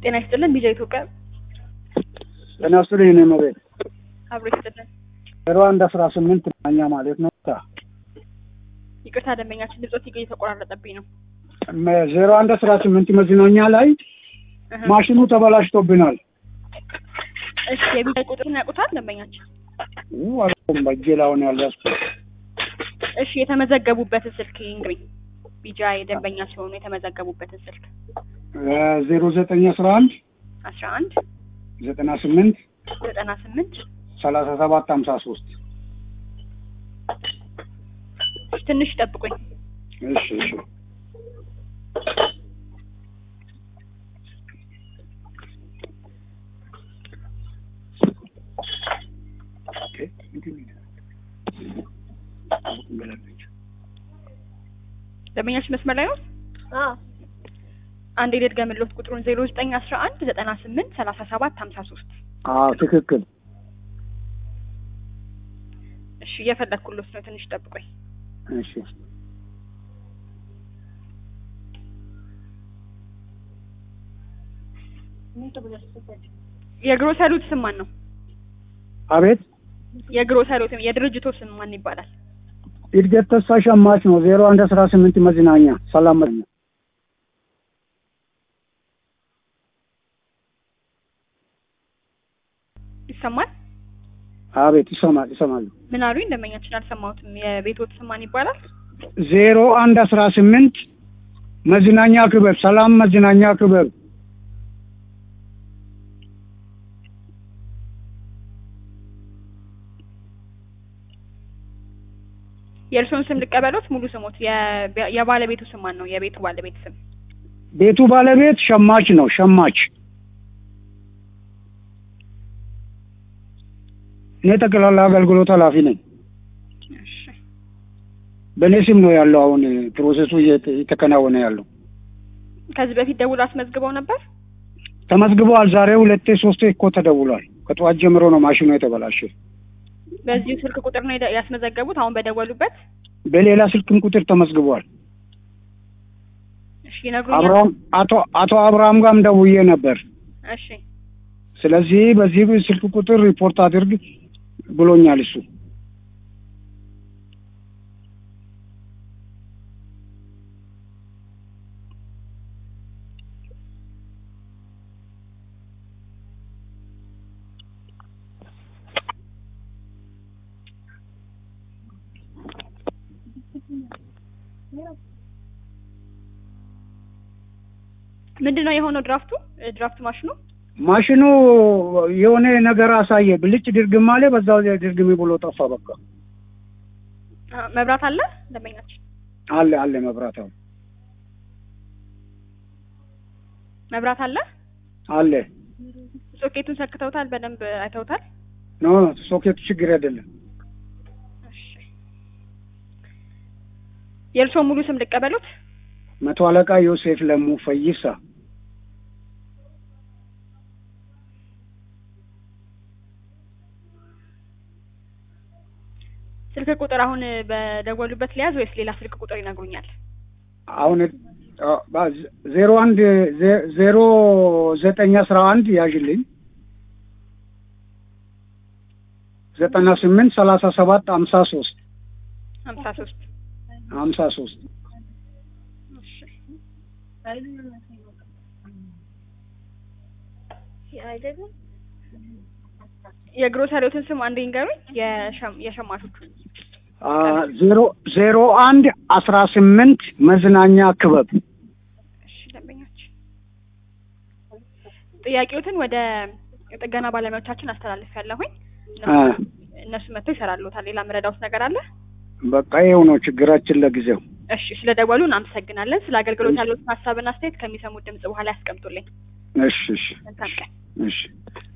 ጤና ይስጥልን ቢጃ ኢትዮጵያ ጤና ይስጥልኝ የኔ መቤት አብሮ ይስጥልን። ዜሮ አንድ አስራ ስምንት ማኛ ማለት ነው። ይቅርታ ደንበኛችን ድምጾት እየተቆራረጠብኝ ነው። ዜሮ አንድ አስራ ስምንት መዝናኛ ላይ እህ። ማሽኑ ተበላሽቶብናል። እሺ የቢጃ ቁጥሩን ያውቁታል ደንበኛችን? አላውቅም በእጄ ላይ አሁን ያለ እሺ የተመዘገቡበትን ስልክ እንግዲህ ቢጃ የደንበኛ ሲሆኑ የተመዘገቡበትን ስልክ ዜሮ ዘጠኝ አስራ አንድ አስራ አንድ ዘጠና ስምንት ዘጠና ስምንት ሰላሳ ሰባት ሀምሳ ሶስት ትንሽ ጠብቁኝ። እሺ እሺ ደንበኛችን መስመር ላይ ነው። አንድ የደድገምሎት ቁጥሩን ዜሮ ዘጠኝ አስራ አንድ ዘጠና ስምንት ሰላሳ ሰባት ሀምሳ ሶስት አዎ ትክክል እሺ እየፈለግኩሎት ነው። ትንሽ ጠብቆኝ። እሺ የግሮሰሪዎት ስም ማን ነው? አቤት የግሮሰሪዎት የድርጅቶ ስም ማን ይባላል? እድገት ተስፋ ሸማች ነው ዜሮ አንድ አስራ ስምንት መዝናኛ ሰላም መዝናኛ ይሰማል? አቤት ይሰማል ይሰማሉ ምን አሉኝ? ደንበኛችን አልሰማሁትም። የቤቶት ስም ማን ይባላል? ዜሮ አንድ አስራ ስምንት መዝናኛ ክበብ ሰላም መዝናኛ ክበብ የእርስዎን ስም ልቀበሎት? ሙሉ ስሞት የ- የባለቤቱ ስም ማን ነው? የቤቱ ባለቤት ስም ቤቱ ባለቤት ሸማች ነው ሸማች እኔ ጠቅላላ አገልግሎት ኃላፊ ነኝ እሺ። በእኔ ስም ነው ያለው አሁን ፕሮሰሱ እየተ- እየተከናወነ ያለው ከዚህ በፊት ደውሎ አስመዝግበው ነበር? ተመዝግበዋል ዛሬ ሁለቴ ሶስቴ እኮ ተደውሏል ከጠዋት ጀምሮ ነው ማሽኑ የተበላሸ በዚሁ ስልክ ቁጥር ነው የደ- ያስመዘገቡት? አሁን በደወሉበት? በሌላ ስልክም ቁጥር ተመዝግቧል እሺ ይነግሩኛል? አብርሃም አቶ አቶ አብርሃም ጋርም ደውዬ ነበር እሺ ስለዚህ በዚህ ስልክ ቁጥር ሪፖርት አድርግ ብሎኛል እሱ ምንድን ነው የሆነው? ድራፍቱ ድራፍት ማሽኑ ማሽኑ የሆነ ነገር አሳየ ብልጭ ድርግም አለ በዛው ድርግም ብሎ ጠፋ በቃ አ፣ መብራት አለ ደንበኛችን? አለ አለ መብራት አሁን መብራት አለ? አለ ሶኬቱን ሰክተውታል? በደንብ አይተውታል? ኖ ሶኬቱ ችግር አይደለም እሺ የእርስዎ ሙሉ ስም ልቀበሉት? መቶ አለቃ ዮሴፍ ለሙ ፈይሳ ስልክ ቁጥር አሁን በደወሉበት ሊያዝ ወይስ ሌላ ስልክ ቁጥር ይነግሩኛል? አሁን ዜሮ አንድ ዜ- ዜሮ ዘጠኝ አስራ አንድ ያዥልኝ ዘጠና ስምንት ሰላሳ ሰባት ሀምሳ ሶስት ሀምሳ ሶስት ሀምሳ ሶስት የግሮሰሪዎትን ስም አንድ ይንገሩኝ። የሸም- የሸማቾቹ ዜሮ ዜሮ አንድ አስራ ስምንት መዝናኛ ክበብ እሺ ደንበኛችን ጥያቄዎትን ወደ ጥገና ባለሙያዎቻችን አስተላልፍ ያለሁኝ አ፣ እነሱ መጥተው ይሰራሉታል። ሌላ ምረዳውት ነገር አለ? በቃ ይኸው ነው ችግራችን ለጊዜው እሺ ስለ ደወሉ እናመሰግናለን። ስለ አገልግሎት ያሉትን ሀሳብና አስተያየት ከሚሰሙት ድምጽ በኋላ ያስቀምጡልኝ። እሺ እሺ መልካም ቀን። እሺ